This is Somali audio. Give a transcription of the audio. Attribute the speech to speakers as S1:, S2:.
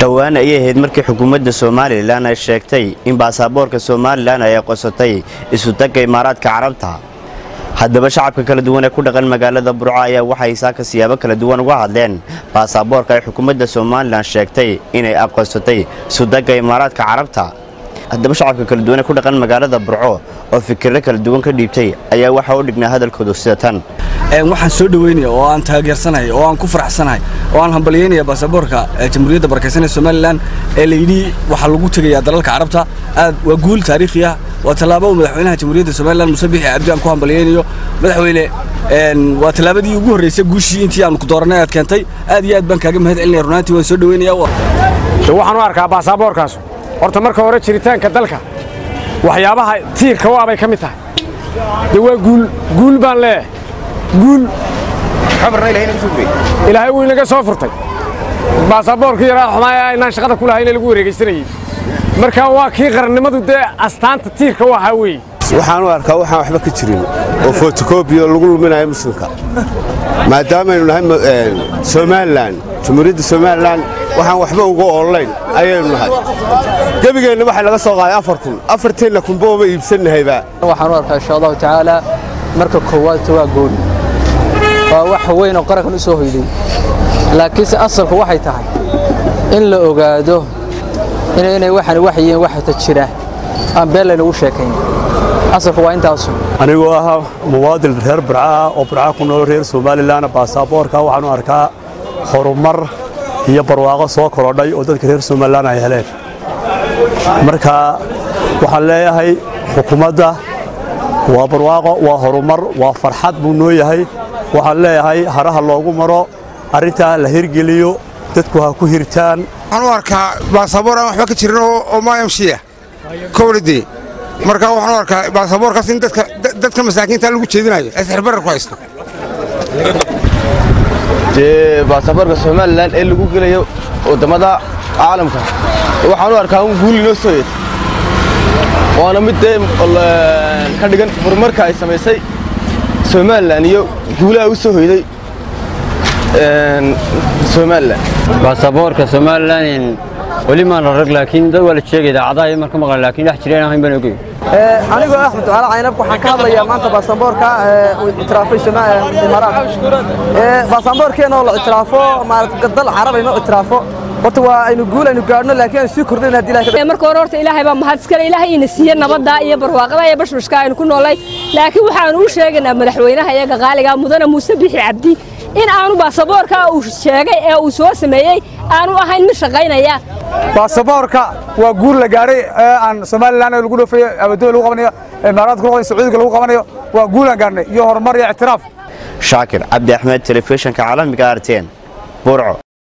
S1: dhowaan ayay ahayd markii xukuumadda somalilan ay sheegtay in baasaboorka somalilan ay aqoonsatay isutagga imaaraadka carabta haddaba shacabka kala duwan ee ku dhaqan magaalada burco ayaa waxay saaka siyaabo kala duwan uga hadleen baasaboorka ay xukuumadda somalilan sheegtay inay aqoonsatay isutagga imaaraadka carabta haddaba shacabka kala duwan ee ku dhaqan magaalada burco oo fikirro kala duwan ka dhiibtay ayaa waxaa u dhignaa hadalkoodu sida tan
S2: waxaan soo dhaweynaya oo aan taageersanahay oo aan ku faraxsanahay oo aan hambalyeynaya baasaboorka jamhuuriyadda barakaysan ee somalilan ee layidhi waxaa lagu tegayaa dalalka carabta aad waa guul taariikhi ah waa tallaabo uu madaxweynaha jamhuuriyadda somalilan muse bixi cabdi aan ku hambalyeynayo madaxweyne waa tallaabadii ugu horreysay guushii intii aan ku dooranay aad keentay aad iyo aad baan kaaga mahad celinaya runaantii waan soo dhaweynaya
S3: waxaan u arkaa baasaboorkaas horta marka hore jiritaanka dalka waxyaabaha tiirka waa bay ka mid tahay de waa guul guul baan leeyahay guul ilaahay wuu inaga soo furtay baasaboorkii yaraa xumaaya inaan shaqada ku lahayna lagu wareegaysanayey marka waa kii qarannimadu dee astaanta tiirka u ahaa weeye
S4: waxaan u arkaa waxaan waxba ka jirin oo fotokobiyo lagu luminayo muslimka maadaamaynu nahay somalilan jamhuuriyadda somalilan waxaan waxba uga oolayn ayaynu nahay gebigeenna waxaa laga soo qaaday afar kun afarteenna kunba ooma iibsannahayba
S5: waxaan u arkaa insha allahu tacaala marka koowaadta waa gooni waa wax weyn oo qarankan u soo hoyday laakiinse asalku waxay tahay in la ogaado inay waxani wax yihiin waxata jira aan been laynagu sheekayn asalku waa intaasu
S6: anigoo ah muwaadin reer burcaah oo burca ku nool reer somalilan baasaboorka waxaan u arkaa horumar iyo barwaaqo soo korodhay oo dadka reer somalilan ay heleen marka waxaan leeyahay xukuumadda waa barwaaqo waa horumar waa farxad buu noo yahay waxaan leeyahay haraha loogu maro arrintaa la hirgeliyo dadku ha ku hirtaan
S7: waxaan u arkaa baasaboor aan waxba ka jirin oo maayamshiya kowladee marka waxaan u arkaa baasaboorkaas in dadka masaakiinta lagu jeedinayo asxirbarar ku haysto
S8: dee baasaboorka somalilan ee lagu gelayo waddamada caalamka waxaan u arkaa un guul inoo soo yeed waana mid dee ka dhigan horumarka ay samaysay somalilan iyo guulaha u soo hoyday somalilan
S9: baasaboorka somalilan weli maan rarag laakiin dad waa la sheegay idaacadaha iyo marka maqlan laakiin dhex jireen ahayn baan ogey
S10: anigoo axmed ducaale caynab waxaan ka hadlayaa maanta baasaboorka uu ictiraafay imaaraat baasaboorkeena oo la ictiraafo dal carab aynu ictiraafo horta waa aynu guul aynu gaadhno laakiin aynu sii kordhin haddii ilaahay
S11: marka hore horta ilaahay baa mahad iskale ilaahay ina siiye nabadda iyo barwaaqada iyo bashbashka aynu ku noolay laakiin waxaanu u sheegaynaa madaxweynaha iyaga qaaliga mudane muuse bixi cabdi in aanu baasaboorka uu sheegay ee uu soo sameeyey aanu ahayn mid shaqaynaya
S3: baasaboorka waa guul la gaadhay ee aan somalilan lagu dhoofayo abadoy lagu qabanayo imaaraadka lagu qabanayo sacuudiga lagu qabanayo waa guul aan gaadhnay iyo horumar iyo ictiraaf
S1: shaakir cabdi axmed telefishinka caalamiga arteen burco